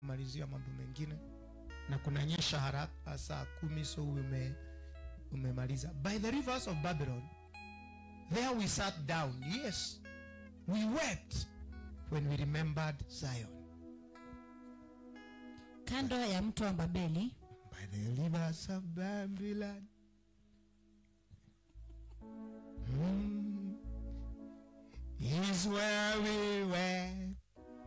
malizia mambo mengine na kunanyesha haraka saa kumi so ume umemaliza by the rivers of babylon there we sat down yes we wept when we remembered zion kando ya mto wa babeli by the rivers of babylon mm, is where we were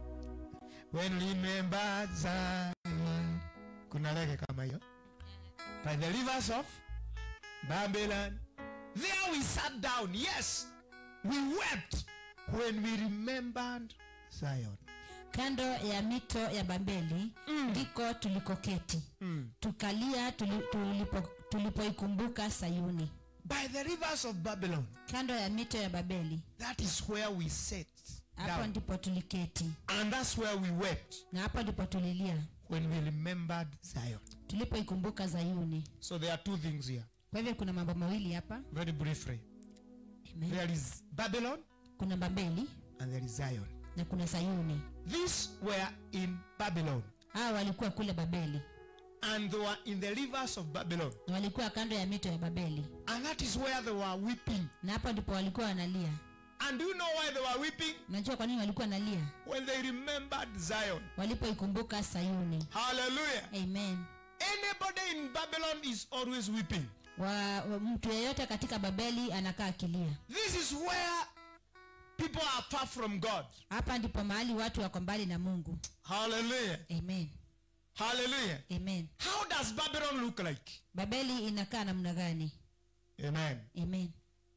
when we remembered zion kuna lege kama hiyo by the rivers of babylon there we sat down yes we wept when we remembered zion kando ya mito ya babeli ndiko tulikoketi mm. tukalia tuli, tulipo, tulipoikumbuka sayuni by the rivers of babylon kando ya mito ya babeli that is where we sat hapo down ndipo tuliketi and that's where we wept na hapo ndipo tulilia when we remembered zion tulipoikumbuka zayuni so there are two things here kwa hivyo kuna mambo mawili hapa very briefly Amen. there is babylon kuna babeli and there is zion na kuna sayuni these were in babylon hawa walikuwa kule babeli and they were in the rivers of babylon na walikuwa kando ya mito ya babeli and that is where they were weeping na hapo ndipo walikuwa wanalia and do you know why they were weeping unajua kwa nini walikuwa wanalia when they remembered zion walipoikumbuka sayuni hallelujah amen anybody in babylon is always weeping wa, wa mtu yeyote katika babeli anakaa akilia this is where people are far from god hapa ndipo mahali watu wako mbali na mungu hallelujah amen hallelujah amen how does babylon look like babeli inakaa namna gani amen amen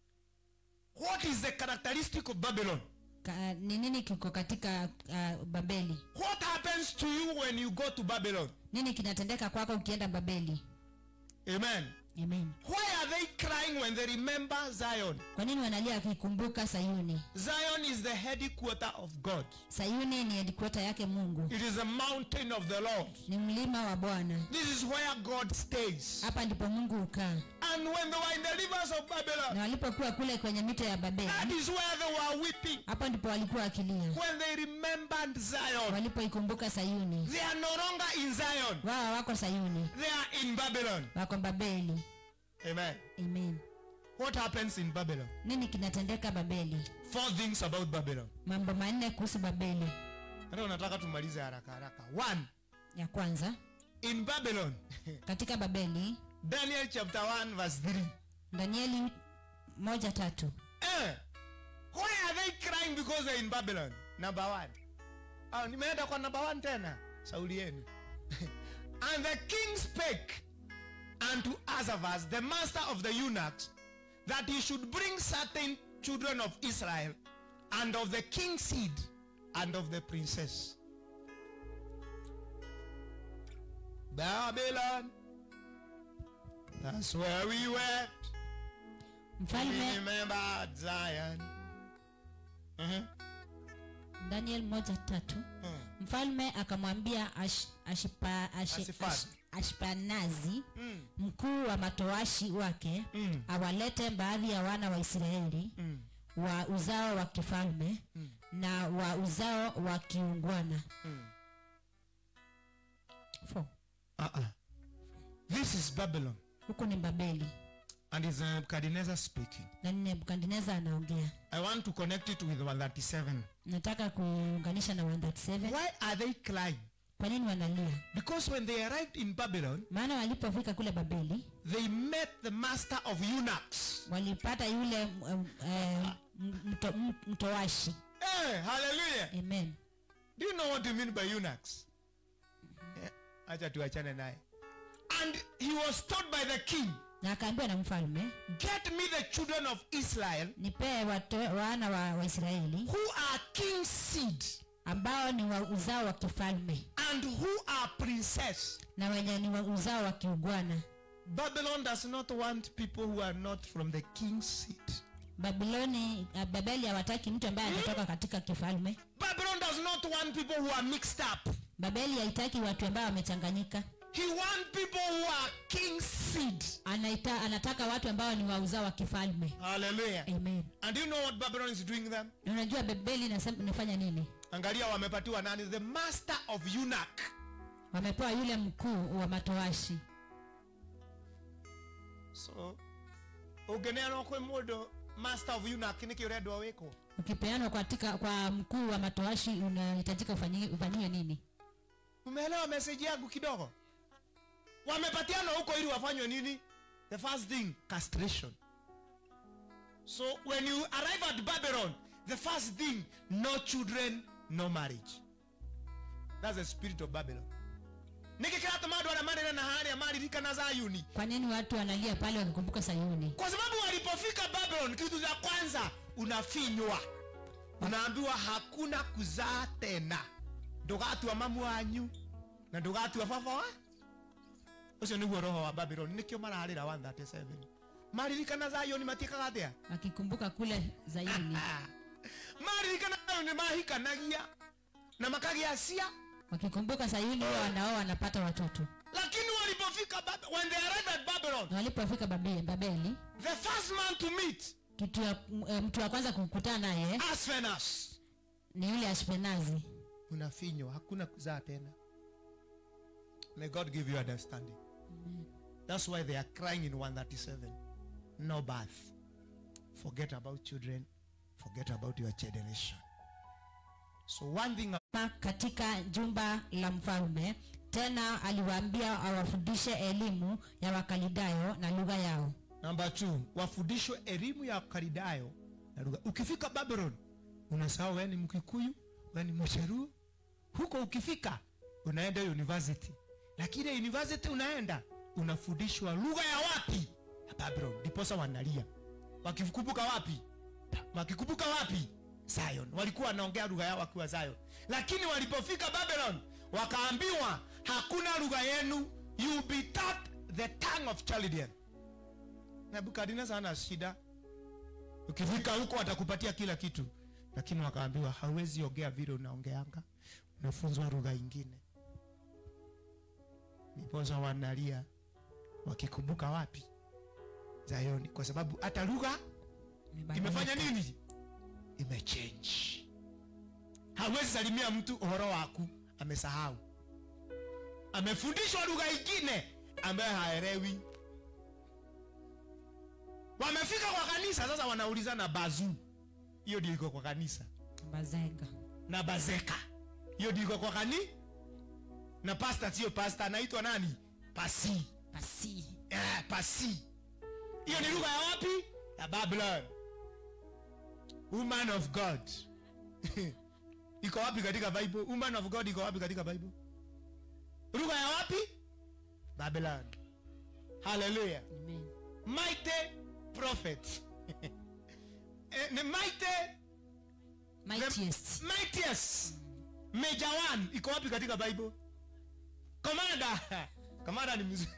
what is the characteristic of babylon Ka, ni nini kiko katika uh, babeli what happens to you when you go to babylon nini kinatendeka kwako ukienda babeli amen amen why are they crying when they remember zion kwa nini wanalia wakikumbuka sayuni zion is the headquarter of god sayuni ni headquarter yake mungu it is a mountain of the lord ni mlima wa bwana this is where god stays hapa ndipo mungu hukaa and when they were in the rivers of babylon na walipokuwa kule kwenye mito ya that babeli is where they were weeping hapo ndipo walikuwa wakilia when they remembered zion walipoikumbuka sayuni they are no longer in zion wao wako sayuni they are in babylon wako babeli amen amen what happens in babylon nini kinatendeka babeli four things about babylon mambo manne kuhusu babeli hata unataka tumalize haraka haraka one ya kwanza in babylon katika babeli daniel chapter 1 verse 3 danieli moja tatu eh, why are they crying because they're in babylon number one oh, nimeenda kwa number one tena sauli yenu and the king spake unto Azavas, the master of the eunuchs, that he should bring certain children of Israel, and of the king's seed, and of the princess. Babylon, that's where we wept. We mfalme remembered Zion. Uh-huh. daniel moja tatu Hmm. mfalme akamwambia ash, ashipa, ashi, Asifani. ash, ashpanazi Mm. mkuu wa matowashi wake Mm. awalete baadhi ya wana wa israeli Mm. wa uzao wa kifalme Mm. na wa uzao wa kiungwana Mm. Four. Uh-uh. This is Babylon, huku ni babeli and it's Nebuchadnezzar speaking. na ni nebukadneza anaongea I want to connect it with 137. nataka kuunganisha na 137 Why are they crying? kwa nini wanalia Because when they arrived in Babylon, maana walipofika kule babeli they met the master of eunuchs. walipata yule um, eh, m- mto, m- mtowashi Hey, hallelujah. amen Do you know what you mean by eunuchs? Eh, Acha tuachane naye. And he was told by the king, na akaambiwa na mfalme get me the children of Israel nipee wato- wana wa waisraeli who are king's seed ambao ni wa uzao wa kifalme and who are princess. na wenye ni wa uzao wa kiugwana Babylon does not want people who are not from the king's seed. babiloni uh, babeli hawataki mtu ambaye anatoka katika kifalme Babylon does not want people who are mixed up. babeli haitaki watu ambao wamechanganyika He wants people who are king's seed. Anaita, anataka watu ambao ni wa uzao wa kifalme Hallelujah. amen And do you know what Babylon is doing them? Na unajua babeli inasema- inafanya nini Angalia wamepatiwa nani? The master of eunuch. wamepewa yule mkuu wa matoashi so ũngĩneanwo kwĩ mũndũ master of eunuch nĩkĩ ũrendwo wĩkwo ukipeanwa katika kwa mkuu wa matoashi unahitajika ufanyi- ufanyiwe nini umeelewa message yangu kidogo wamepatiana huko ili wafanywe nini the first thing castration so when you arrive at babylon the first thing no children no marriage that's the spirit of babylon nikikiratuma andå arä a marä na harä a maririkana zayuni kwa nini watu wanalia pale wakikumbuka sayuni kwa sababu walipofika babylon kitu cha kwanza unafinywa unaambiwa hakuna kuzaa tena ndugatua mamu wanyu na ndugatua baba wa ucio niguo roho wa babylon nikio mararira 137 maririkana zayoni matiekaga atia wakikumbuka kule zayuni maririkana zayoni mahikanagia na makagia cia wakikumbuka sayuni huwa wanaoa wanapata watoto lakini walipofika Bab- when they arrived at babylon na walipofika Babe- babeli the first man to meet kitu ya, m- eh, mtu wa kwanza kukutana naye asfenas ni yule ashpenazi unafinywa hakuna kuzaa tena may god give you understanding that's why they are crying in 137 no birth forget about children forget about your generation so one thing Pa- katika jumba la mfalme tena aliwaambia awafundishe elimu ya wakalidayo na lugha yao number two wafundishwe elimu ya karidayo na lugha ukifika babylon unasahau wewe ni mkikuyu wewe ni mcheruo huko ukifika unaenda university lakini university unaenda unafundishwa lugha ya wapi ya babylon ndiposa wanalia wakikumbuka wapi wakikumbuka wapi zion walikuwa wanaongea lugha yao wakiwa zion lakini walipofika babylon wakaambiwa hakuna lugha yenu you be taught the tongue of chaldean nebukadnezar ana shida ukifika huko watakupatia kila kitu lakini wakaambiwa hawezi ongea vile unaongeanga unafunzwa lugha ingine niposa wanalia wakikumbuka wapi zayoni kwa sababu hata lugha imefanya nini imechange hawezi salimia mtu uhoro waku amesahau amefundishwa lugha ingine ambaye haelewi wamefika kwa kanisa sasa wanaulizana bazu hiyo ndio iko kwa kanisa bazenga na bazeka hiyo ndio iko kwa kani na pasta sio pasta anaitwa nani pasi pasi eh, pasi hiyo ni lugha ya wapi ya babylon woman of god iko wapi katika bible woman of god iko wapi katika bible lugha ya wapi babylon haleluya Amen. mighty prophet Eh, the mighty mightiest mightiest major one iko wapi katika bible komanda komanda ni mzuri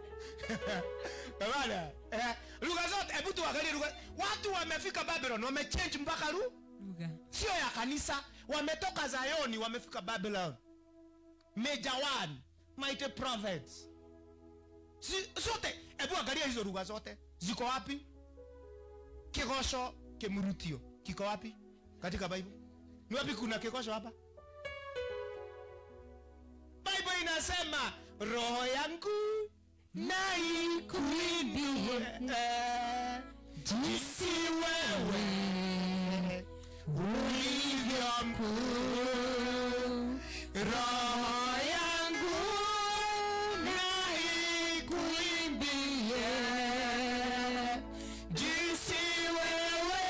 komanda eh, lugha zote hebu tuangalie lugha watu wamefika babylon wamechange mpaka lu lugha sio ya kanisa wametoka zayoni wamefika babylon major one mighty prophets si, zote hebu angalia hizo lugha zote ziko wapi kigosho kimurutio kiko wapi katika bible ni wapi kuna kigosho hapa bible inasema roho yangu naikuimbie eh, jinsi wewe ulivyo mkuu roho yangu naikuimbie jinsi wewe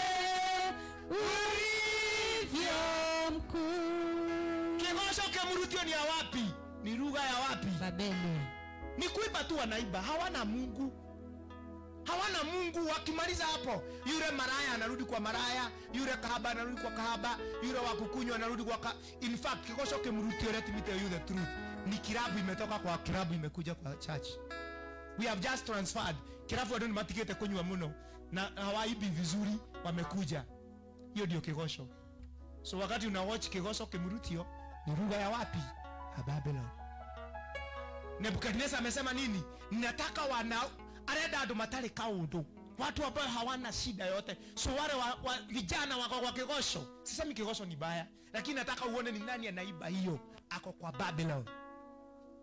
ulivyo mkuu kigosho kemurutio ni ya wapi ni lugha ya wapi babeli ni kuiba tu wanaiba hawana mungu hawana mungu wakimaliza hapo yule maraya anarudi kwa maraya yule kahaba anarudi kwa kahaba yule wa kukunywa anarudi kwa ka... in fact kikosho kimrutio let me tell you the truth ni kirabu imetoka kwa kirabu imekuja kwa church we have just transferred kirabu adoni matikete kunywa muno na hawaibi vizuri wamekuja hiyo ndio kigosho so wakati una watch kigosho kimrutio ni lugha ya wapi ya babylon nebukadneza amesema nini ninataka wana arenda andu matari kaundu watu ambao hawana shida yote so wale wa, wa, vijana wako kwa kigosho sisemi kigosho ni baya lakini nataka uone ni nani anaiba hiyo ako kwa babylon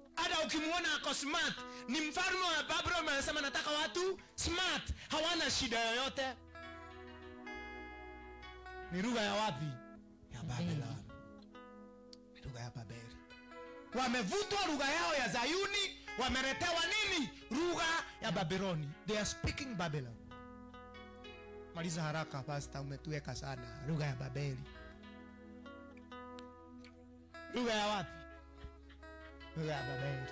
ukimwona ako smart ni mfalme wa babylon anasema nataka watu smart hawana shida yoyote ni lugha ya wapi ya babylon Ni lugha ya babeli wamevutwa lugha yao ya zayuni wameletewa nini lugha ya babyloni they are speaking babylon maliza haraka pasta umetuweka sana lugha ya babeli lugha ya wapi lugha ya babeli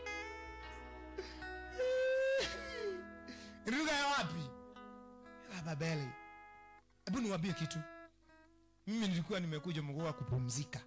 lugha ya wapi ya babeli hebu niwambie kitu mimi nilikuwa nimekuja mgoa kupumzika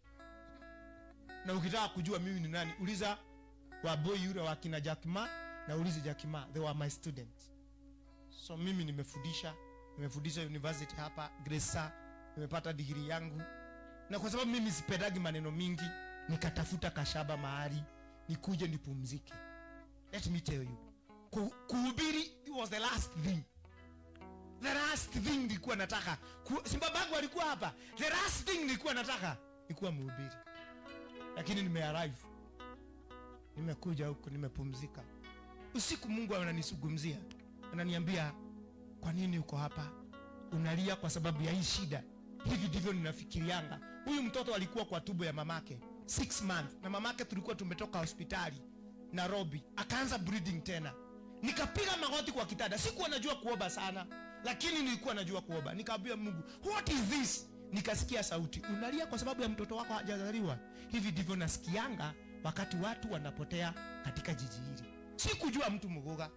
na ukitaka kujua mimi ni nani uliza waboi yule wakina jakima na ulize jakima they were my students so mimi nimefundisha nimefundisha university hapa gresa nimepata digiri yangu na kwa sababu mimi sipendagi maneno mingi nikatafuta kashaba mahali nikuje nipumzike let me tell you Ku- kuhubiri was the last thing the last thing nilikuwa nataka Ku- si babangu alikuwa hapa the last thing nilikuwa nataka nilikuwa mhubiri lakini nimearrive nimekuja huku nimepumzika usiku mungu ananisugumzia ananiambia kwa nini uko hapa unalia kwa sababu ya hii shida hivi ndivyo ninafikirianga huyu mtoto alikuwa kwa tubo ya mamake six month na mamake tulikuwa tumetoka hospitali nairobi akaanza breeding tena nikapiga magoti kwa kitanda sikuwa najua kuoba sana lakini nilikuwa najua kuoba nikaambia mungu what is this nikasikia sauti unalia kwa sababu ya mtoto wako hajazaliwa hivi ndivyo nasikianga wakati watu wanapotea katika jiji hili sikujua mtu mguga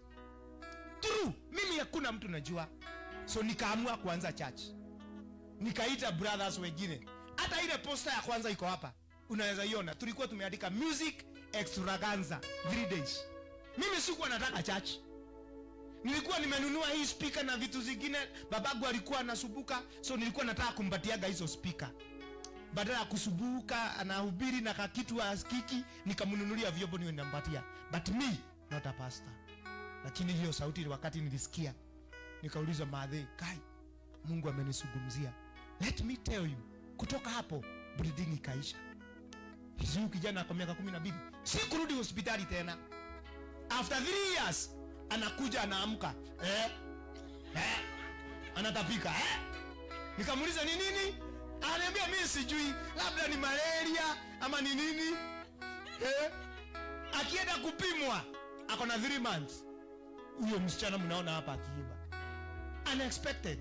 true mimi hakuna mtu najua so nikaamua kuanza church nikaita brothers wengine hata ile posta ya kwanza iko hapa unaweza iona tulikuwa tumeandika music extravaganza three days mimi sikuwa nataka church nilikuwa nimenunua hii speaker na vitu zingine babagu alikuwa anasubuka so nilikuwa nataka kumpatiaga hizo speaker badala ya kusubuka anahubiri na kakitu askiki nikamnunulia vyombo niwe nampatia but me not a pastor lakini hiyo sauti wakati nilisikia nikauliza madhe kai mungu amenisugumzia let me tell you kutoka hapo breeding ikaisha huyu kijana kwa miaka kumi na mbili si kurudi hospitali tena after three years anakuja anaamka eh? Eh? anatapika eh? nikamuuliza ni nini ananiambia mimi sijui labda ni malaria ama ni nini eh? akienda kupimwa ako na 3 months huyo msichana mnaona hapa akiiba unexpected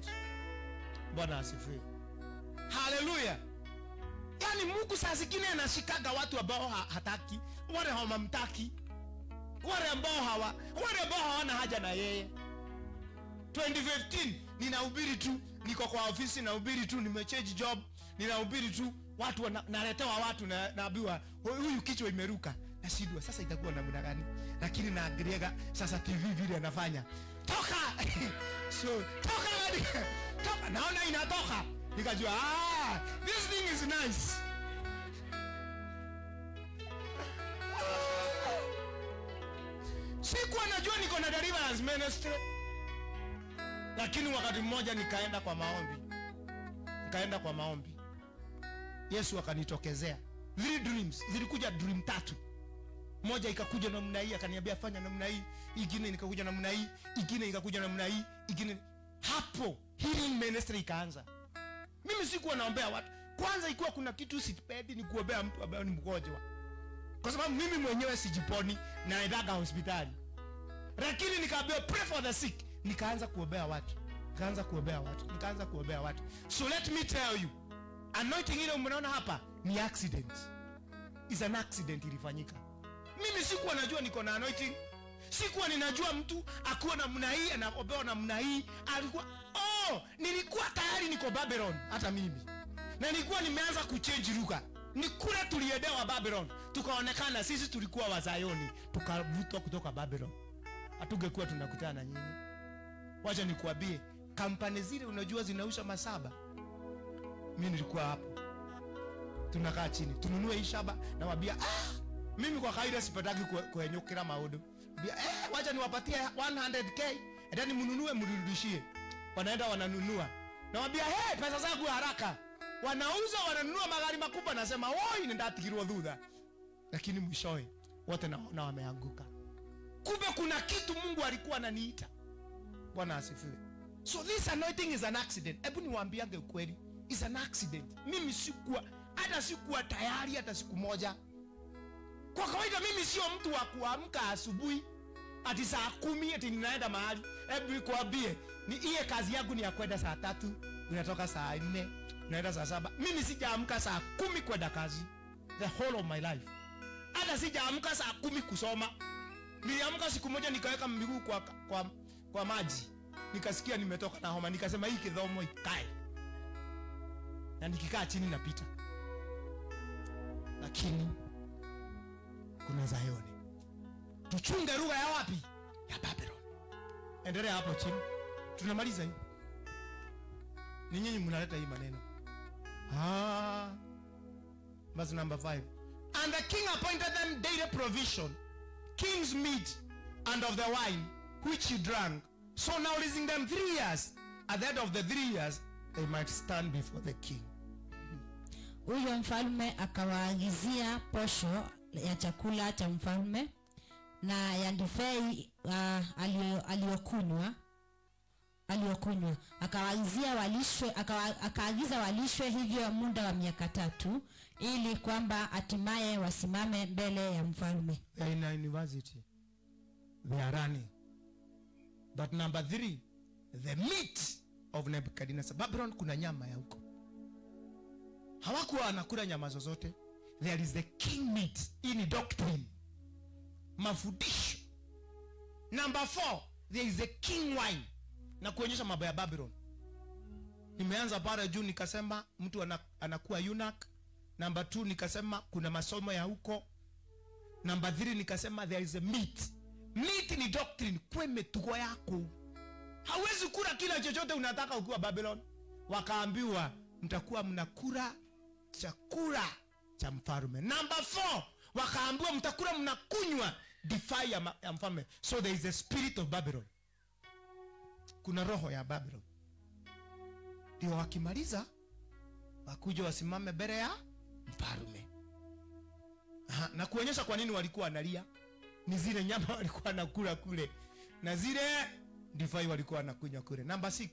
bwana asifiwe haleluya yaani mungu saa zingine anashikaga watu ambao ha hataki wale hawamamtaki wale ambao hawa wale ambao hawana haja na yeye 2015 ninahubiri tu niko kwa ofisi nahubiri tu nimechange job ninahubiri tu watu wana, naletewa watu na, naambiwa "Hu- huyu kichwa imeruka nashindwa sasa itakuwa namna gani lakini naangaliaga sasa tv vile anafanya toka so toka toka naona inatoka nikajua ah, this thing is nice sikuwa najua niko na deliverance ministry lakini wakati mmoja nikaenda kwa maombi nikaenda kwa maombi yesu akanitokezea three dreams zilikuja dream tatu moja ikakuja namna hii akaniambia fanya namna hii ingine nikakuja namna hii ingine ikakuja namna hii ingine hapo healing ministry ikaanza mimi sikuwa naombea watu kwanza ikiwa kuna kitu sipendi ni kuombea mtu ambaye ni mgonjwa kwa sababu mimi mwenyewe sijiponi naendaga hospitali lakini nikaambiwa pray for the sick nikaanza kuombea watu nikaanza kuombea watu nikaanza kuombea watu so let me tell you anointing ile mnaona hapa ni accident is an accident ilifanyika mimi sikuwa najua niko na anointing sikuwa ninajua mtu akuwa namna hii anaombewa namna hii alikuwa oh nilikuwa tayari niko babylon hata mimi na nilikuwa nimeanza kuchange lugha ni kule tuliedewa babylon tukaonekana sisi tulikuwa wazayoni tukavutwa kutoka babylon hatungekuwa tunakutana na nyinyi wacha nikuambie kampani zile unajua zinausha masaba mi nilikuwa hapo tunakaa chini tununue hii shaba nawambia ah, mimi kwa kawaida sipataki kue- kuenyukira maundu Mbia, eh, wacha niwapatie 100k endani mnunue mrudishie wanaenda wananunua nawambia hey, pesa zangu haraka wanauza wananunua magari makubwa nasema woi nindatigirwo thutha lakini mwishowe wote naona wameanguka kumbe kuna kitu mungu alikuwa ananiita bwana asifiwe so this anointing is an accident hebu niwaambiange ukweli is an accident mimi sikuwa hata sikuwa tayari hata siku moja kwa kawaida mimi sio mtu wa kuamka asubuhi ati saa kumi ati ninaenda mahali hebu nikuambie ni iye kazi yangu ni ya kwenda saa tatu unatoka saa nne unaenda saa saba mimi sijaamka saa kumi kwenda kazi the whole of my life hata sijaamka saa kumi kusoma niliamka siku moja nikaweka miguu kwa, kwa, kwa maji nikasikia nimetoka na homa nikasema hii kidhomo ikae na nikikaa chini napita lakini kuna zayoni tuchunge lugha ya wapi ya babylon endelea hapo chini tunamaliza hii ni nyinyi mnaleta hii maneno ah. verse number 5 and the king appointed them daily provision king's meat and of the wine which he drank so now leasing them three years at the end of the three years they might stand before the king huyo mfalme akawaagizia posho ya chakula cha mfalme na ya ndifei uh, alio- aliyokunywa aliyokunywa akawaagizia walishwe akawa- akaagiza walishwe hivyo muda wa miaka tatu ili kwamba hatimaye wasimame mbele ya mfalme they are in a university they are running but number three the meat of nebuchadnezzar babylon kuna nyama ya huko hawakuwa wanakula nyama zozote there is the king meat hii ni doctrine mafundisho number four there is the king wine na kuonyesha mambo ya babylon nimeanza pale juu nikasema mtu ana, anakuwa eunuch number two nikasema kuna masomo ya huko namba 3 nikasema there is a meat meat ni doctrine kwe metugo yako hawezi kula kila chochote unataka ukiwa babylon wakaambiwa mtakuwa mnakula chakula cha mfalme namba 4 wakaambiwa mtakula mnakunywa defy ya, ma- ya mfalme so there is a spirit of babylon kuna roho ya babylon ndio wakimaliza wakuja wasimame mbele ya mfalme Aha, na kuonyesha kwa nini walikuwa wanalia ni zile nyama walikuwa wanakula kule na zile divai walikuwa wanakunywa kule number 6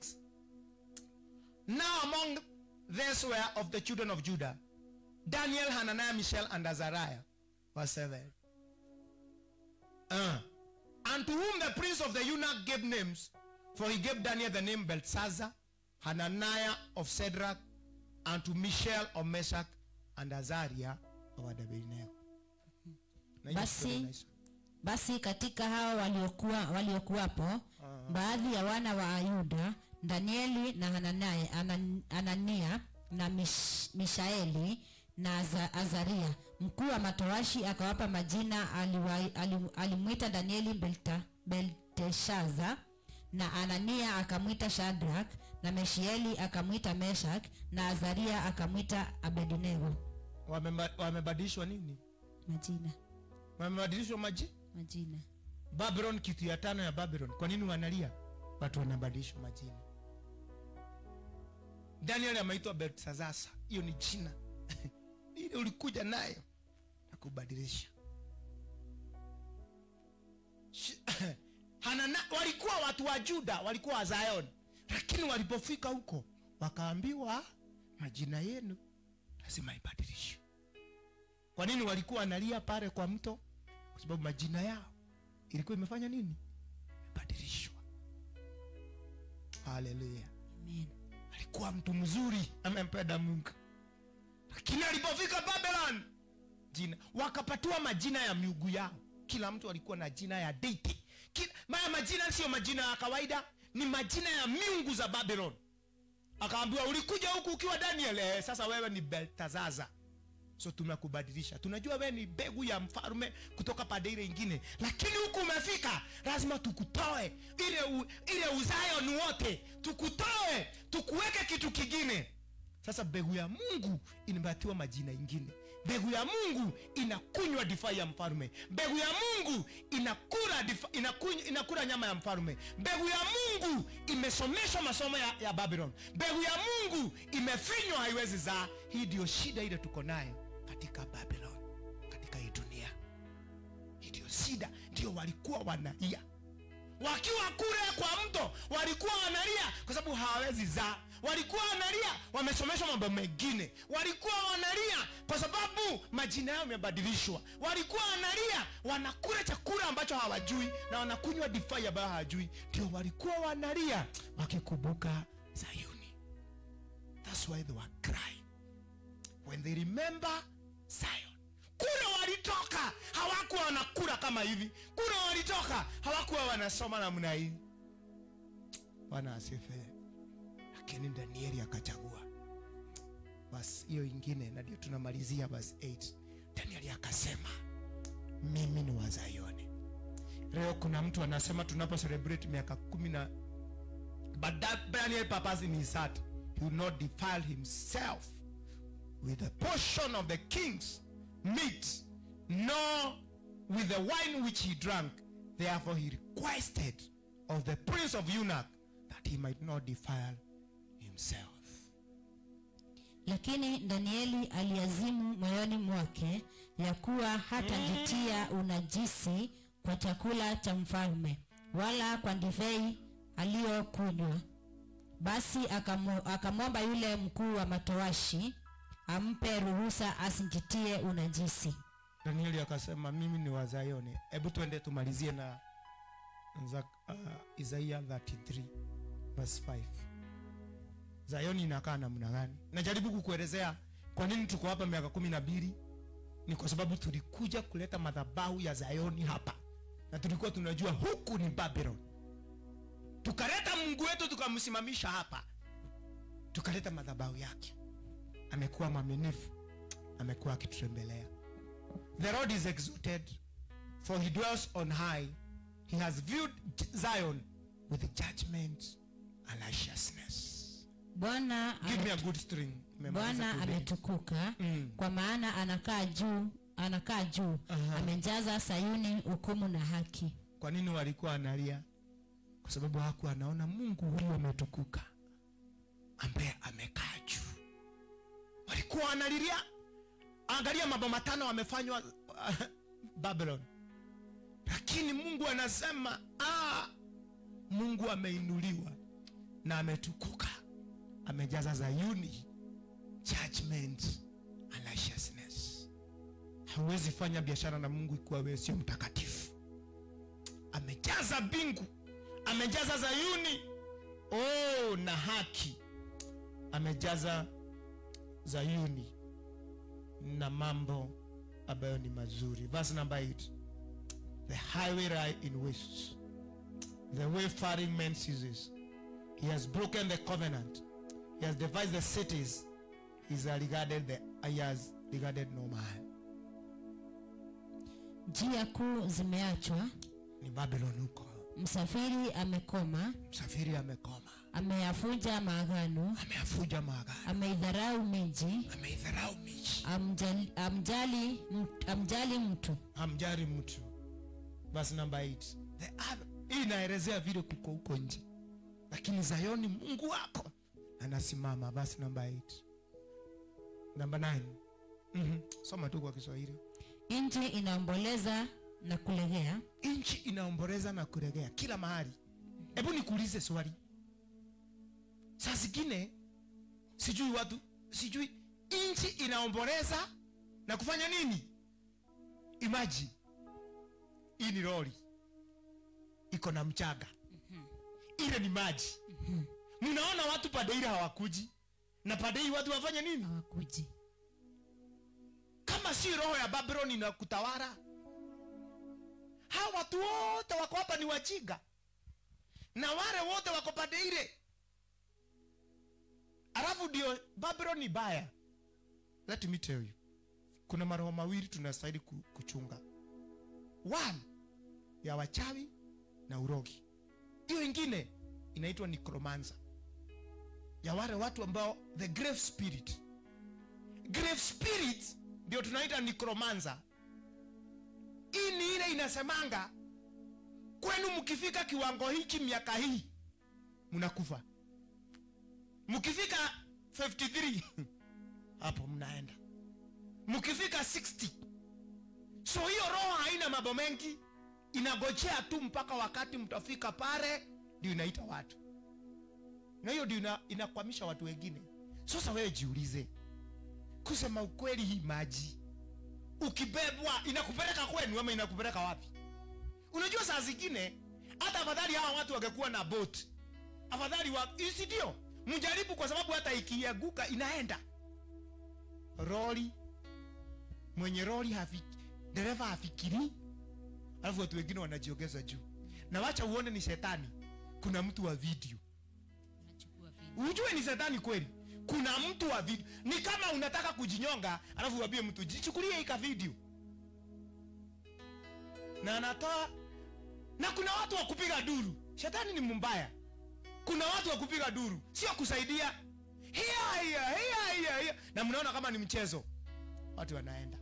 now among these were of the children of judah daniel hananiah mishael and azariah verse 7 uh, and to whom the prince of the eunuch gave names for he gave daniel the name belshazzar hananiah of Shadrach, and to mishael of meshach and azariah of abednego Na hiyo Basi- story inaisha. basi katika hao waliokuwa waliokuwapo baadhi ya wana wa ayuda danieli na hanania, Anan- anania na mish, mishaeli na Aza- azaria mkuu wa matowashi akawapa majina aliwa- ali- alimwita danieli Belta, belteshaza na anania akamwita shadrak na meshieli akamwita meshak na azaria akamwita abednego Wameba- wamebadilishwa nini majina wamebadilishwa maji majina babylon kitu ya tano ya babylon kwa nini wanalia watu wanabadilishwa majina daniel ameitwa belsazasa hiyo ni jina ile ulikuja nayo na kubadilisha Shi- Hanana, walikuwa watu wa juda walikuwa wa zion lakini walipofika huko wakaambiwa majina yenu lazima ibadilishwe kwa nini walikuwa wanalia pale kwa mto kwa sababu majina yao ilikuwa imefanya nini imebadilishwa haleluya amen alikuwa mtu mzuri amempenda mungu lakini alipofika babylon jina wakapatiwa majina ya miugu yao kila mtu alikuwa na jina ya deity Kila- maya majina sio majina ya kawaida ni majina ya miungu za babylon akaambiwa ulikuja huku ukiwa daniel eh, sasa wewe ni beltazaza so tumekubadilisha tunajua wewe ni mbegu ya mfalme kutoka pande ile ingine lakini huku umefika lazima tukutoe ile u, ile uzayoni wote tukutoe tukuweke kitu kingine sasa mbegu ya mungu inapatiwa majina ingine mbegu ya mungu inakunywa difai ya mfalme mbegu ya mungu inakula difa, inakunywa, inakula nyama ya mfalme mbegu ya mungu imesomeshwa masomo ya, ya babylon mbegu ya mungu imefinywa haiwezi zaa hii ndio shida ile tuko nayo katika babylon katika hii dunia ndio walikuwa wanalia wakiwa kule kwa mto walikuwa wanalia kwa sababu hawawezi zaa walikuwa wanalia wamesomeshwa mambo mengine walikuwa wanalia kwa sababu majina yao yamebadilishwa walikuwa wanalia wanakula chakula ambacho hawajui na wanakunywa divai ambayo hawajui ndio walikuwa wanalia wakikumbuka zayuni thats why they were crying when they remember zion kule walitoka hawakuwa wanakula kama hivi kule walitoka hawakuwa wanasoma namna hii bwana asifiwe lakini danieli akachagua basi hiyo ingine na ndio tunamalizia basi 8 danieli akasema mimi ni wa zayoni leo kuna mtu anasema tunapo celebrate miaka kumi na but that daniel purpose in his heart he will not defile himself with a portion of the king's meat, nor with the wine which he drank. Therefore he requested of the prince of eunuch that he might not defile himself. lakini danieli aliazimu moyoni mwake ya kuwa hatajitia unajisi kwa chakula cha mfalme wala kwa divei aliyokunywa basi akamu- akamwomba yule mkuu wa matowashi ampe ruhusa asijitie unajisi Danieli akasema mimi ni wa Zayoni. Hebu tuende tumalizie na za, uh, Isaiah 33 verse 5. Zayoni inakaa namna gani? Najaribu kukuelezea kwa nini tuko hapa miaka kumi na mbili. Ni kwa sababu tulikuja kuleta madhabahu ya Zayoni hapa, na tulikuwa tunajua huku ni Babylon. Tukaleta Mungu wetu tukamsimamisha hapa, tukaleta madhabahu yake. Amekuwa mwaminifu, amekuwa akitutembelea. The Lord is exalted, for he dwells on high. He has viewed Zion with judgment and righteousness. bwana Give me ame- a good string. Memaliza bwana today. ametukuka Mm. kwa maana anakaa juu anakaa juu Aha. amejaza sayuni hukumu na haki Kwa nini walikuwa analia? Kwa sababu hakuwa anaona Mungu huyu ametukuka ambaye amekaa juu. Walikuwa wanalilia, angalia mambo matano wamefanywa Babylon, lakini Mungu anasema ah, Mungu ameinuliwa na ametukuka, amejaza Zayuni judgment and righteousness. Hauwezi fanya biashara na Mungu ikiwa wewe sio mtakatifu amejaza mbingu amejaza zayuni oh, na haki amejaza zayuni na mambo ambayo ni mazuri verse number 8 the highway lie in wastes the wayfaring man ceases he has broken the covenant he has devised the cities he has regarded the he has regarded no man njia kuu zimeachwa ni babylon huko msafiri amekoma msafiri amekoma ameyafunja maagano ameafuja maagano ameidharau miji ameidharau miji amjali, amjali, mt- amjali mtu hamjari mtu basi namba 8 the other hii inaelezea vile kuko huko nje lakini zayoni mungu wako anasimama basi namba 8 namba 9 mm-hmm. soma tu kwa kiswahili nchi inaomboleza na kulegea nchi inaomboleza na kuregea kila mahali hebu nikuulize swali saa zingine sijui watu sijui nchi inaomboleza na kufanya nini imagine hii ni lori iko na mchanga ile ni maji mnaona watu pande ile hawakuji na pande hii watu wafanya nini hawakuji kama si roho ya babyloni na kutawala hawa watu wote wako hapa ni wajinga na wale wote wako pande ile alafu ndio babylon ni baya let me tell you kuna maroho mawili tunastahili ku- kuchunga one ya wachawi na urogi hiyo ingine inaitwa necromancer ya wale watu ambao the grave spirit grave spirit ndio tunaita necromancer hii ni ile inasemanga kwenu mkifika kiwango hiki miaka hii mnakufa mkifika 53 hapo mnaenda mkifika 60 so hiyo roho haina mambo mengi inagojea tu mpaka wakati mtafika pale ndio inaita watu na hiyo ndio ina, inakwamisha watu wengine sasa wewe jiulize kusema ukweli hii maji ukibebwa inakupeleka kwenu ama inakupeleka wapi unajua saa zingine hata afadhali hawa watu wangekuwa na boat afadhali wa si ndio mjaribu kwa sababu hata ikianguka inaenda roli mwenye roli hafiki, dereva hafikiri alafu watu wengine wanajiongeza juu na wacha uone ni shetani kuna mtu wa video Nachukua video. ujue ni shetani kweli kuna mtu wa video ni kama unataka kujinyonga alafu uambie mtu jichukulie ika video na anatoa na kuna watu wa kupiga duru shetani ni mbaya kuna watu wa kupiga duru sio kusaidia hiya hiya hiya hiya hiya na mnaona kama ni mchezo watu wanaenda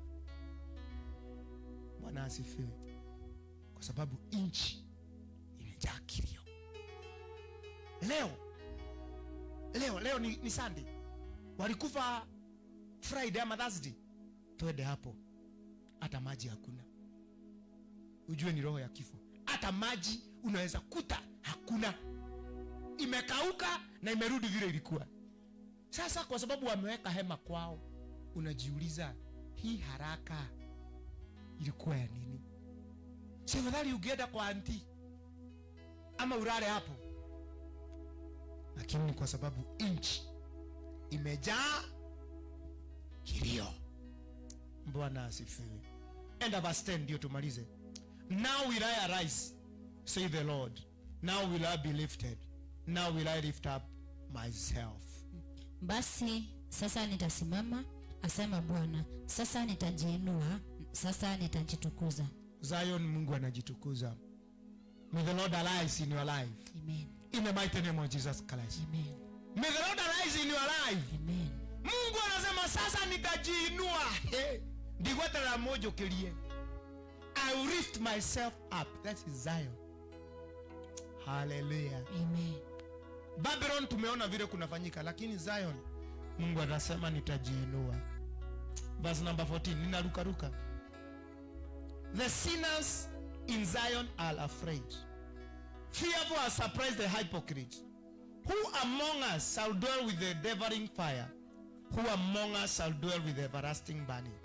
bwana asifiwe kwa sababu nchi imejaa kilio leo leo leo ni, ni sunday walikufa friday ama thursday twende hapo hata maji hakuna ujue ni roho ya kifo hata maji unaweza kuta hakuna imekauka na imerudi vile ilikuwa sasa kwa sababu wameweka hema kwao unajiuliza hii haraka ilikuwa ya nini si afadhali ukienda kwa anti ama ulale hapo lakini ni kwa sababu nchi imejaa kilio bwana asifiwe enda verse 10 ndio tumalize now will i arise say the lord now will i be lifted now will i lift up myself basi sasa nitasimama asema bwana sasa nitajiinua sasa nitajitukuza zion mungu anajitukuza may the lord arise in your life amen in the mighty name of jesus christ amen may the lord arise in your life amen mungu anasema sasa nitajiinua Hey, ndigweterera mojo kirie i will lift myself up that is zion haleluya amen babylon tumeona vile kunafanyika lakini zion mungu anasema nitajiinua verse number 14 ninarukaruka the sinners in zion are afraid fearful are surprised the hypocrite who among us shall dwell with the devouring fire who among us shall dwell with the everlasting burning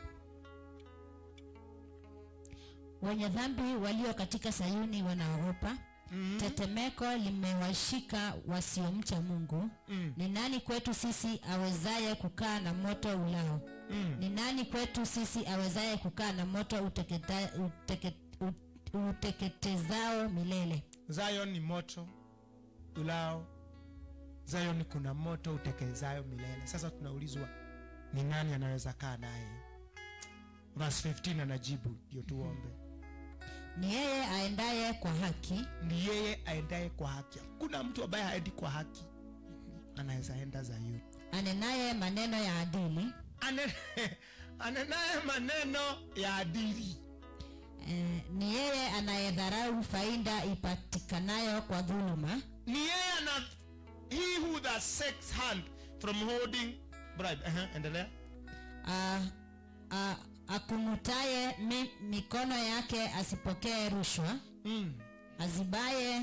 wenye dhambi walio katika sayuni wanaogopa mm-hmm. tetemeko limewashika wasiomcha mungu Mm. ni nani kwetu sisi awezaye kukaa na moto ulao Mm. ni nani kwetu sisi awezaye kukaa na moto uteketa, uteke, ut- uteketezao milele zion ni moto ulao zion kuna moto utekezayo milele sasa tunaulizwa ni nani anaweza kaa naye verse 15 anajibu ndio tuombe ni yeye aendaye kwa haki ni yeye aendaye kwa haki hakuna mtu ambaye haendi kwa haki anaweza enda zayuni anenaye maneno ya adili Ane- anenaye maneno ya adili eh, ni yeye anayedharau faida ipatikanayo kwa dhuluma ni yeye ana he who that seeks hand from holding bribe uh endelea a- a- akunutaye mi, mikono yake asipokee rushwa mm. azibaye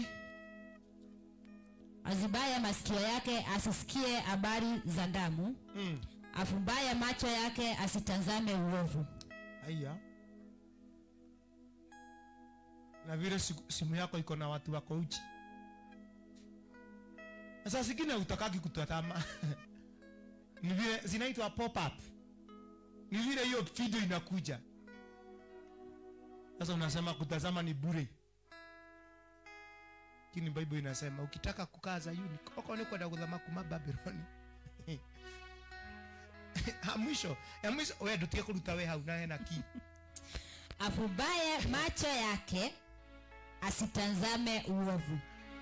azibaye masikio yake asisikie habari za damu Mm. afumbaye macho yake asitazame uovu aya na vile siku- simu yako iko na watu wako uchi Na saa zingine utakaki kutazama ni vile zinaitwa pop up ni vile hiyo video inakuja sasa unasema kutazama ni bure lakini bible inasema ukitaka kukaa zayuni koko ni kwenda kuthama kuma babyloni ya mwisho ya mwisho we ndutige kuruta we hau na hena ki afumbaye macho yake asitazame uovu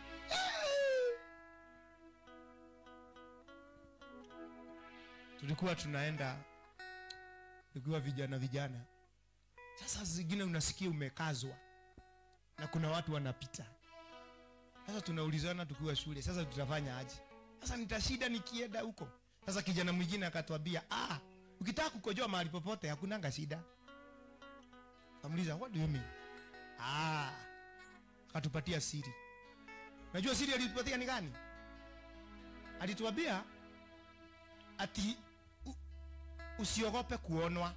tulikuwa tunaenda tukiwa vijana vijana sasa zingine unasikia umekazwa na kuna watu wanapita sasa tunaulizana tukiwa shule sasa tutafanya aje sasa nitashida nikienda huko sasa kijana mwingine akatwambia ah, ukitaka kukojoa mahali popote hakunanga shida kamuliza what do you mean ah, akatupatia siri najua siri alitupatia ni gani alituambia ati u, usiogope kuonwa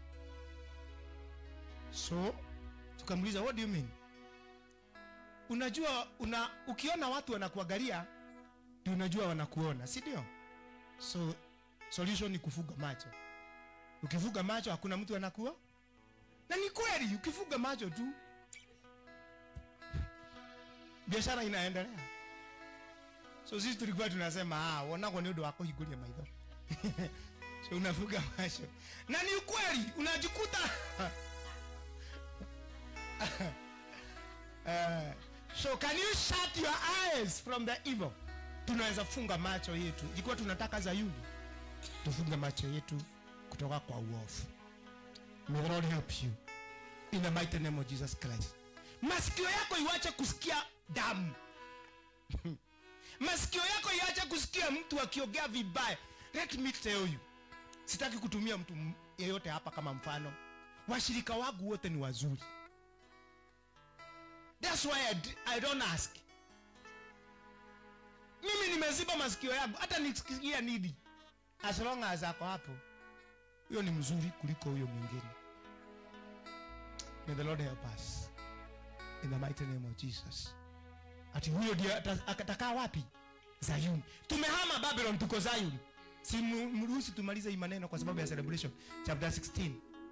so tukamuliza what do you mean unajua una ukiona watu wanakuangalia ndio unajua wanakuona si ndio so solution ni kufuga macho ukifuga macho hakuna mtu anakuwa na ni kweli ukifuga macho tu biashara inaendelea so sisi tulikuwa tunasema ah, wonagwo nä å ndå wa kå hingå maitho so unafuga macho na ni ukweli unajikuta uh, so can you shut your eyes from the evil tunaweza funga macho yetu ikiwa tunataka zayuni tufunge macho yetu kutoka kwa uovu may the lord help you in the mighty name of jesus christ masikio yako iwache kusikia damu masikio yako iache kusikia mtu akiongea vibaya let me tell you sitaki kutumia mtu m- yeyote hapa kama mfano washirika wangu wote ni wazuri thats why I, d- I don't ask mimi nimeziba masikio yangu hata nikisikia nini as long as ako hapo huyo ni mzuri kuliko huyo mwingine may the lord help us in the mighty name of jesus ati huyo ndiye ata- atakaa wapi zayuni tumehama babylon tuko zayuni si mu- mruhusu tumalize hii maneno kwa sababu ya celebration chapter 16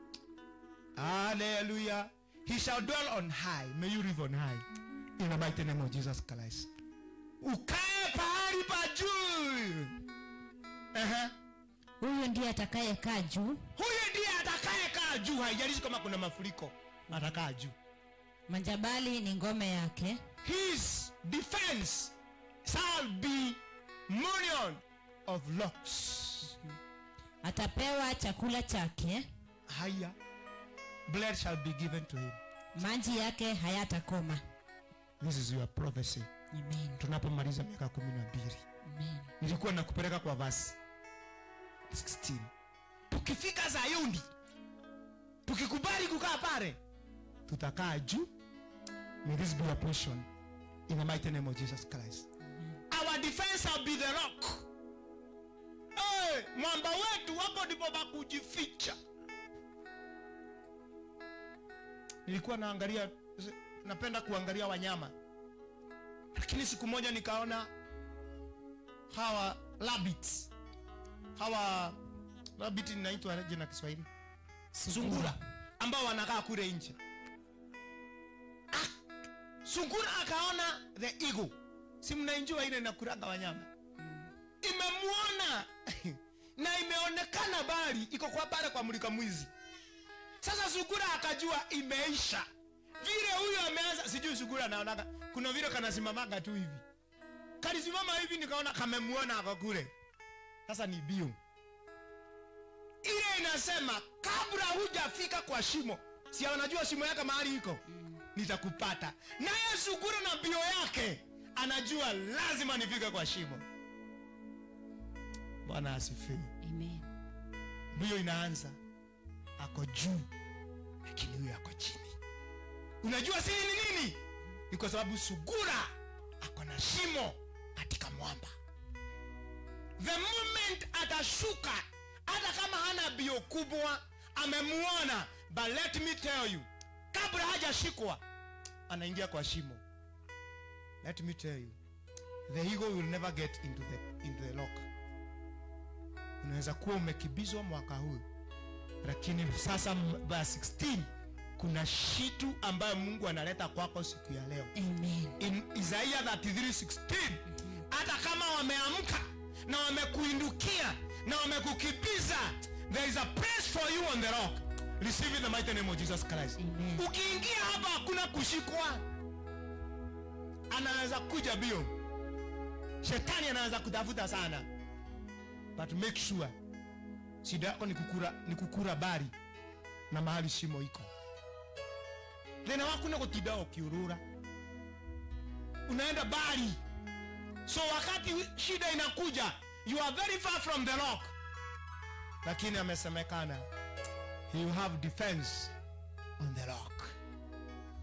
haleluya he shall dwell on high may you live on high in the mighty name of jesus christ ukae pahali pa juu Ehe. huyu ndiye atakayekaa juu huyo ndiye atakayekaa juu haijalishi kama kuna mafuriko atakaa juu majabali ni ngome yake his defense shall be million of locks atapewa chakula chake haya blood shall be given to him maji yake hayatakoma this is your prophecy Amen. tunapomaliza miaka kumi na mbili Amen. nilikuwa nakupeleka kwa vasi 16 tukifika zayuni tukikubali kukaa pale tutakaa juu may this be a portion in the mighty name of jesus christ our defense shall be the rock hey, mwamba wetu hapo ndipo pa kujificha nilikuwa naangalia napenda kuangalia wanyama lakini siku moja nikaona hawa rabbits hawa rabbit inaitwa aje na kiswahili sungura ambao wanakaa kule nje Ah, sungura akaona the eagle si mnainjua ile nakuraga wanyama imemuona na imeonekana bali iko kwa pale kwa mlika mwizi sasa sungura akajua imeisha vile huyo ameanza sijui sungura anaonaga kuna vile kanasimamaga tu hivi kalisimama hivi nikaona kamemuona ako kule sasa ni bio ile inasema kabla hujafika kwa shimo si anajua shimo yake mahali iko nitakupata naye sungura na bio yake anajua lazima nifike kwa shimo bwana asifiwe Amen. mbio inaanza ako juu lakini huyo ako chini unajua siri ni nini ni kwa sababu sugura ako na shimo katika mwamba the moment atashuka hata kama hana bio kubwa amemuona but let me tell you kabla hajashikwa anaingia kwa shimo let me tell you the eagle will never get into the, into the lock unaweza kuwa umekibizwa mwaka huu lakini sasa m- verse 16 kuna shitu ambayo mungu analeta kwako siku ya leo Amen. in isaia 33:16 hata kama wameamka na wamekuindukia na wamekukibiza there is a place for you on the rock receive in the mighty name of jesus christ Amen. ukiingia hapa hakuna kushikwa anaweza kuja bio shetani anaweza kutafuta sana but make sure shida yako ni kukura, ni kukura bari na mahali shimo iko thina waku ni gutinda ukiurura unaenda bari so wakati shida inakuja you are very far from the rock lakini amesemekana he will have defense on the rock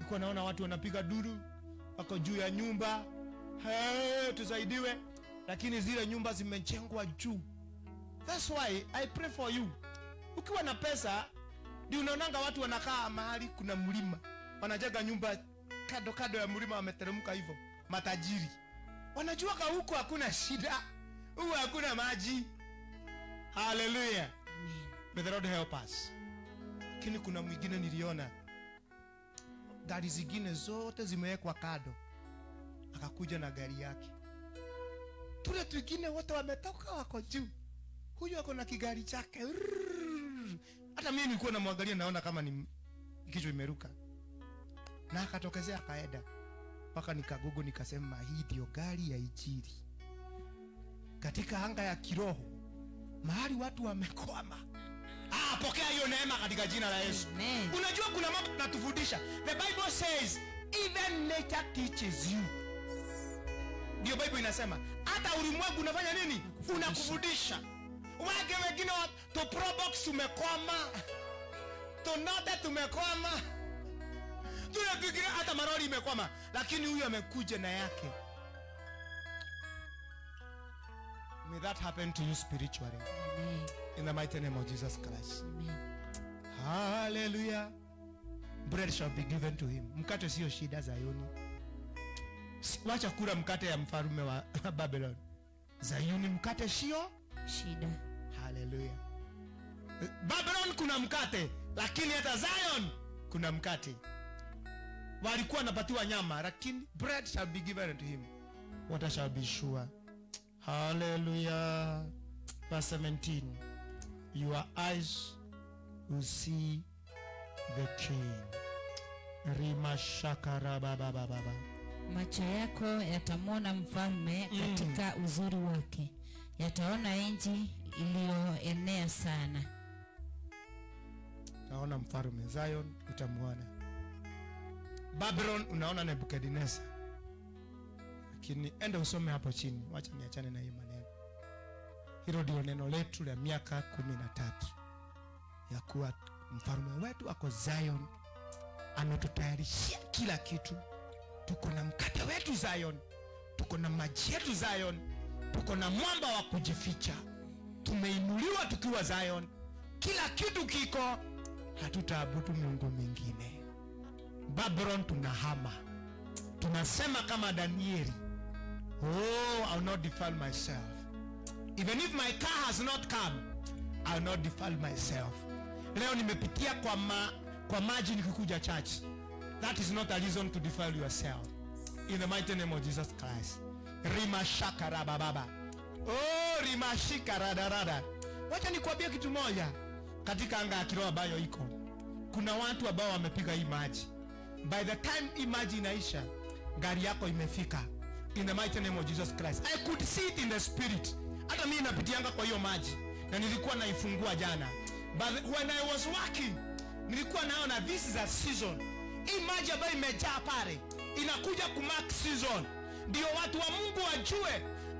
nilikuwa naona watu wanapiga duru wako juu ya nyumba hey, tusaidiwe lakini zile nyumba zimejengwa juu thats why i pray for you ukiwa na pesa ndio unaonanga watu wanakaa mahali kuna mlima wanajenga nyumba kado kado ya mlima wameteremka hivyo matajiri wanajua ka huko hakuna shida huko hakuna maji haleluya Amen. may the lord help us lakini kuna mwingine niliona gari zingine zote zimewekwa kado akakuja na gari yake tule twingine wote wametoka wako juu huyu ako na kigari chake Rrrr. hata mimi nilikuwa namwangalia naona kama ni kichwa imeruka na akatokezea akaenda mpaka nikagugu nikasema hii ndio gari ya ijiri katika anga ya kiroho mahali watu wamekwama ah, pokea hiyo neema katika jina la yesu Amen. unajua kuna mambo tunatufundisha the bible says even nature teaches you ndio bible inasema hata ulimwengu unafanya nini unakufundisha wake wengine wa- to probox tumekwama tonote tumekwama tunafikiria hata marori imekwama lakini huyu amekuja na yake may that happen to you spiritually Amen. in the mighty name of jesus christ Amen. haleluya bread shall be given to him mkate sio shida zayuni Si- wacha kula mkate ya mfalume wa babylon zayuni mkate sio shida haleluya babylon kuna mkate lakini hata zion kuna mkate walikuwa wanapatiwa nyama lakini bread shall be given to him water shall be sure haleluya verse 17 your eyes will see the king rimashakarababababa macho yako yatamwona mfalme Mm. katika uzuri wake yataona nchi iliyoenea sana naona mfalume zion utamwona babylon unaona nebukadneza lakini enda usome hapo chini wacha niachane na hii maneno hilo ndio neno letu la miaka kumi na tatu ya kuwa mfalume wetu ako zion ametutayarishia kila kitu tuko na mkate wetu zion tuko na maji yetu zion tuko na mwamba wa kujificha tumeinuliwa tukiwa zion kila kitu kiko hatutaabudu miungu mingine babylon tunahama tunasema kama danieli oh I'll not defile myself even if my car has not come I'll not defile myself leo nimepitia kwa, ma, kwa maji nikikuja church that is not a reason to defile yourself in the mighty name of jesus christ rimashakarabababa oh rimashikaradarada wacha nikuambia kitu moja katika anga ya kiroho ambayo iko kuna watu ambao wamepiga hii maji by the time hii maji inaisha gari yako imefika in the mighty name of jesus christ i could see it in the spirit hata mimi napitianga kwa hiyo maji na nilikuwa naifungua jana but when i was working nilikuwa naona this is a season hii maji ambayo imejaa pale inakuja kumark season ndio watu wa mungu wajue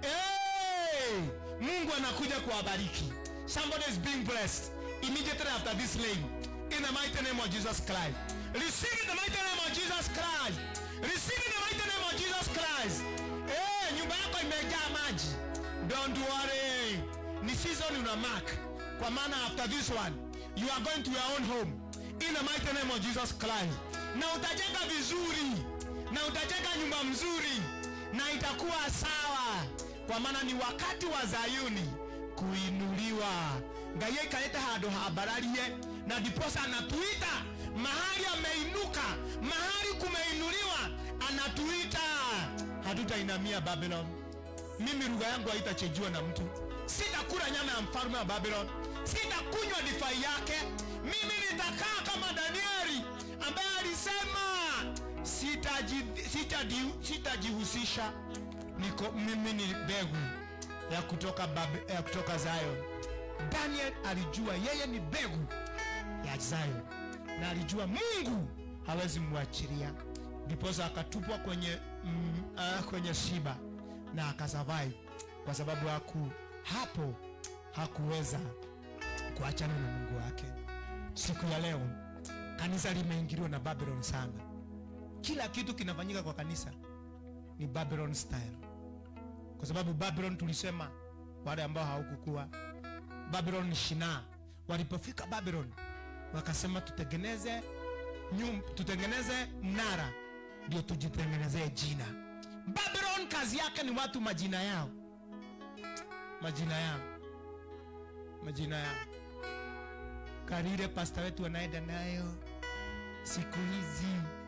hey, mungu anakuja kuwabariki somebody is being blessed immediately after this lane in the mighty name of jesus christ receive in the mighty name of jesus christ receive in the mighty name of jesus christ hey, nyumba yako imejaa maji don't worry ni season una mark kwa maana after this one you are going to your own home in the mighty name of jesus christ na utajenga vizuri na utajenga nyumba mzuri na itakuwa sawa kwa maana ni wakati wa zayuni kuinuliwa ngai aikarite handu hambararie na ndiposa anatuita mahali ameinuka mahali kumeinuliwa anatuita hatutainamia babylon mimi lugha yangu haitachenjiwa na mtu sitakula nyama ya mfalme wa babylon sitakunywa difai yake mimi nitakaa kama danieli ambaye alisema sitajihusisha sitaji, sitajihusisha niko mimi ni mbegu ya kutoka, Bab- ya kutoka zion daniel alijua yeye ni mbegu ya zion na alijua mungu hawezi mwachilia ndiposa akatupwa kwenye, mm, uh, kwenye shiba na akasurvive kwa sababu haku hapo hakuweza kuachana na mungu wake siku ya leo kanisa limeingiliwa na babylon sana kila kitu kinafanyika kwa kanisa ni babylon style kwa sababu babylon tulisema wale ambao hawakukua babylon ni shinaa walipofika babylon wakasema tutengeneze nyum, tutengeneze mnara ndio tujitengenezee jina babylon kazi yake ni watu majina yao majina yao majina yao karire pasta wetu anaenda nayo siku hizi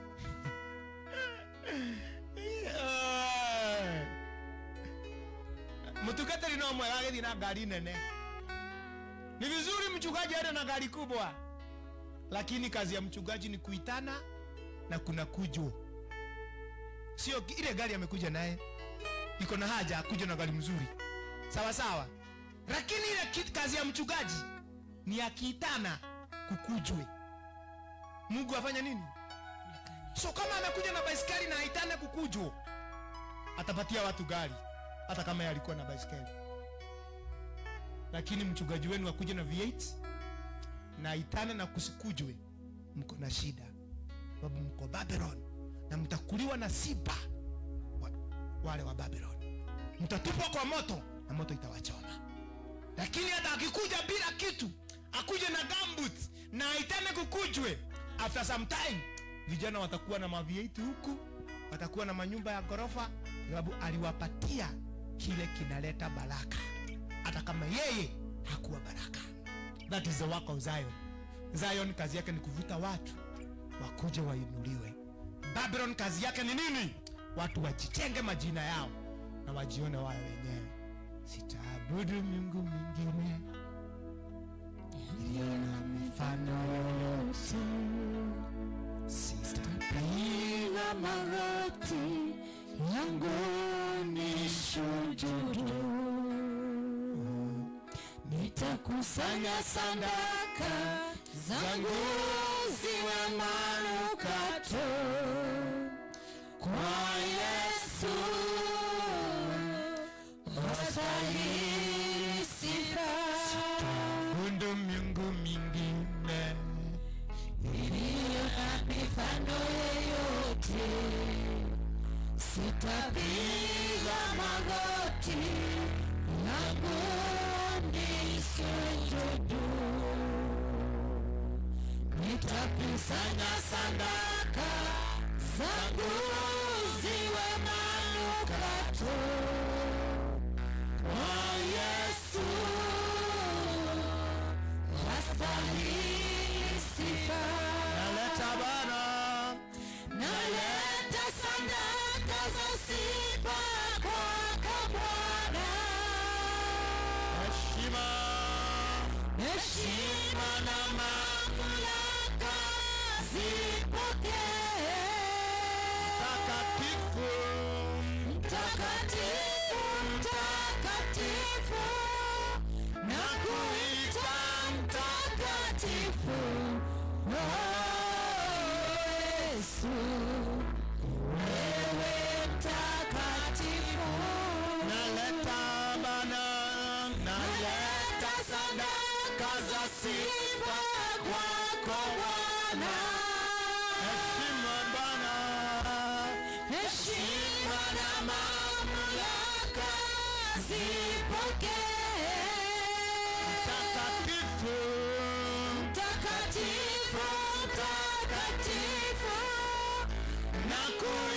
mutukatari no mwega agithii na ngari nene ni vizuri mchungaji aende na gari kubwa lakini kazi ya mchungaji ni kuitana na kuna kujwa sio ki- ile gari amekuja naye iko na haja akuja na gari mzuri sawa sawa lakini ile ki- kazi ya mchungaji ni akiitana kukujwe mungu afanya nini so kama amekuja na baiskeli na aitane kukujwa atapatia watu gari hata kama yeye alikuwa na baiskeli lakini mchungaji wenu akuja na v8 na aitane na kusikujwe mko na shida sababu mko babylon na mtakuliwa na siba wa, wale wa babylon mtatupwa kwa moto na moto itawachoma lakini hata akikuja bila kitu akuje na gambut na aitane kukujwe after some time vijana watakuwa na mavieti huku watakuwa na manyumba ya ghorofa kwa sababu aliwapatia kile kinaleta baraka hata kama yeye hakuwa baraka that is the work of zion zion kazi yake ni kuvuta watu wakuje wainuliwe babylon kazi yake ni nini watu wajitenge majina yao na wajione wao wenyewe sitaabudu miungu mingine iliyo na mifano yoyote sitapiga magoti yangu ni shujudu nitakusanya sadaka zangu ziwe manukato kwa yesu wastahili sifa Bundu miungu mingine iliyo na mifano yeyote sitapiga magoti yangu nisujudu nitakusanya sadaka zangu ziwe manukato kwa yesu wastahili sifa naleta bana naleta sadaka za sifa kwako Bwana, heshima heshima na mamlaka zipokee. takatifu Mtakatifu, mtakatifu, na kuita mtakatifu, oh Yesu, wewe mtakatifu. naleta bana Naleta sadaka za sifa kwako Bwana, heshima bana heshima na mamlaka zipokee. takatifu Mtakatifu, mtakatifu, na kui